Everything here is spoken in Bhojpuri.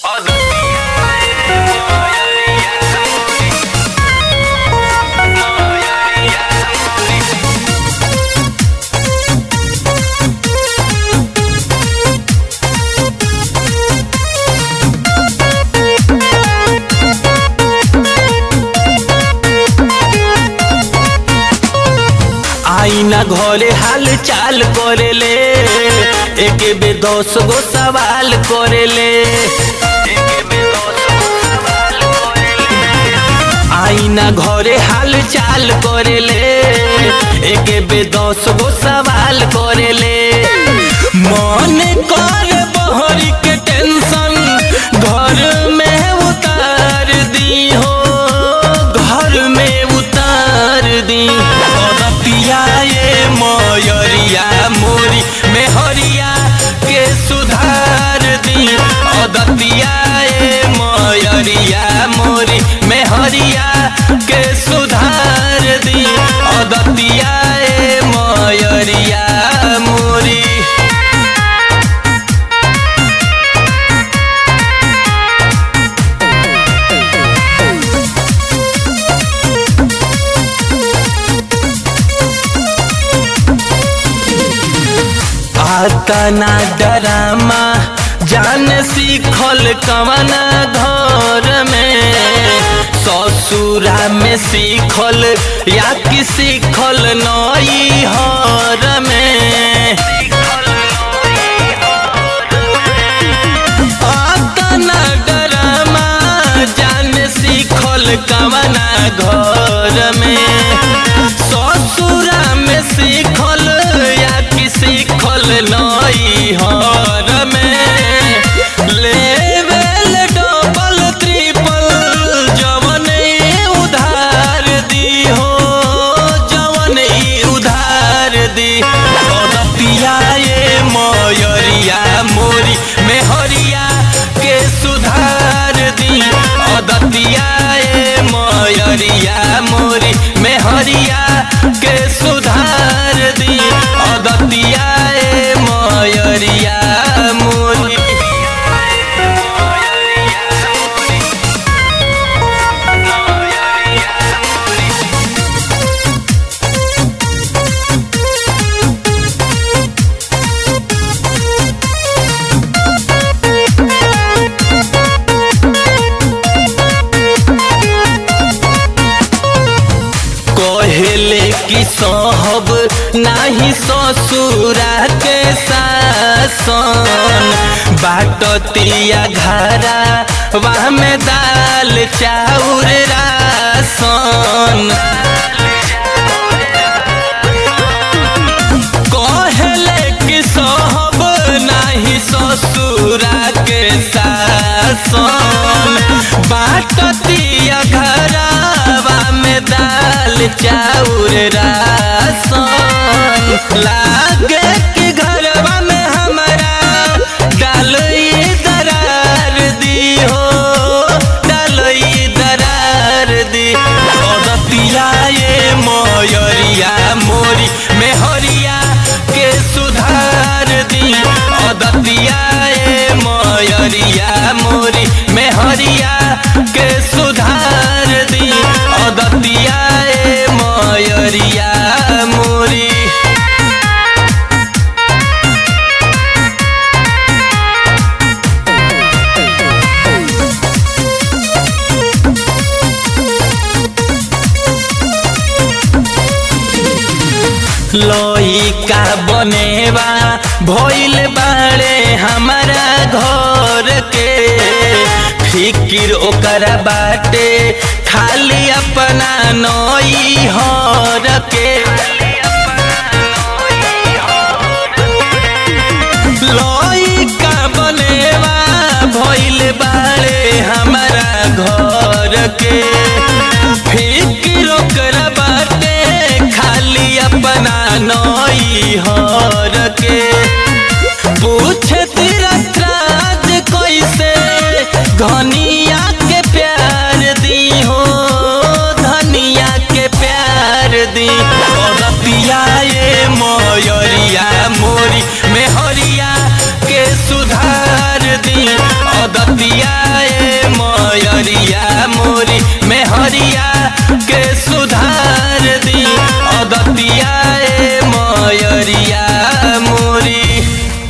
ना घरे हाल चाल करेले एक बे दस गो सवाल करेले आईना घरे हाल चाल करेले एक बे दस गो सवाल करेले मन कर बहरी के टेंशन घर में उतार दी हो घर में उतार दी पिया ये मयरिया मोरी मेहरिया के सुधार दी अदतिया ये मयरिया मोरी मेहरिया के सुधार दी अदतिया ये मयरिया मोरी आता ना डरामा जान सीखल कवना घर में ससुरा में सीखल या कि सीखल नई हर में आता ना डरामा जान सीखल कवना घर में ससुरा में सीखल या कि सीखल नई हर में लेवल डबल ट्रिपल जवन उधार दी हो जवन उधार दी पिया ये मयरिया मोरी मेहरिया के सुधार दी अदतिया ये मयरिया मोरी मेहरिया के सुधार दी अदतिया ये मयरिया मोरी कहेले कि सहब नाही ससुरा के सासन बाटतिया घरा वहाँ में दाल चाउर रासन कहले कि सहब नाही ससुरा के सासन बाटतिया घरावा में दाल चाउर रासन लागे कि घरवा में हमारा डाल दरार दी हो डाल दरार दी और पिया ये मयरिया मोरी मेहरिया के सुधार दी अदतिया ये मयरिया मोरी मेहरिया के सुधार दी अदतिया ये मयरिया मोरी लइका बनेवा भइल बाड़े हमारा घर के फिकिर ओकरा बाटे खाली अपना नई हर के